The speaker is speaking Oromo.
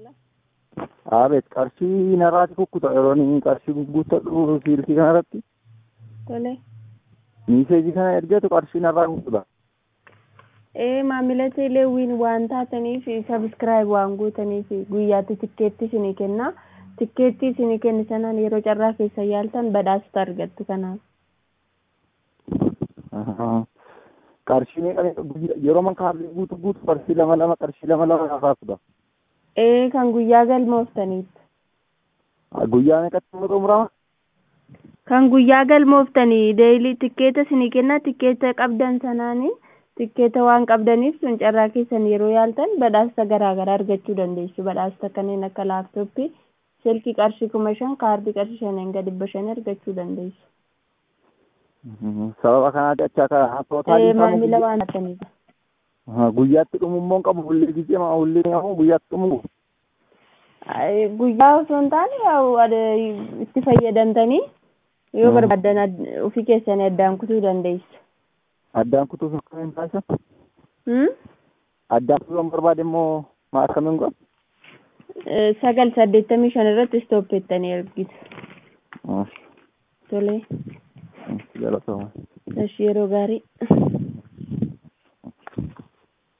Aabeet qarshii narraati kukkuta yeroo inni qarshii guuttadhu siilkii kanarratti Tole. miiseejii kana ergeetu qarshii narraa kukkuta. Ee maamila teeleewwiin waan taataniif sabiskiraayib waan gootaniif guyyaatti tikkeetti isinii kenna. Tikkeetti isinii kenni sanaan yeroo carraa keessa yaaltan badhaasota argattu kanaaf. Qarshii meeqa yeroo man kaardii guutu guutu qarshii lama lama qarshii lama lama narraa kuta. Ee kan guyyaa galmooftaniif. Guyyaa meeqatti immoo xumurama? Kan guyyaa galmooftanii deeyilii tikkeeta isinii kenna tikkeeta qabdan sanaanii tikkeeta waan qabdaniif sun carraa keessan yeroo yaaltan badhaasa garaa garaa argachuu dandeessu. Badhaasota kanneen akka laaptooppii, silkii qarshii kuma shan, kaardii qarshii shaniin hanga dhibba shanii argachuu dandeessu. Sababa kanaati achi akka Ee tootaalii maamila waan taataniif. guyyaatti dhumummoo hin qabu hullee gisee maa hullee qabu guyyaatti dhumu. Ay, Guyyaa osoo hin taane yaa'u ade- itti fayyadamtanii yoo Mm. barbaadan ad- ofii keessanii addaan kutuu dandeessu. Addaan kutuuf akkamiin taasisan? Hmm? Addaan kutuuf barbaade immoo maa akkamiin godha? Eh, Sagal saddeettamii shan irratti istooppeettanii ergitu. Tole. Galatoomaa. Eshi yeroo gaarii.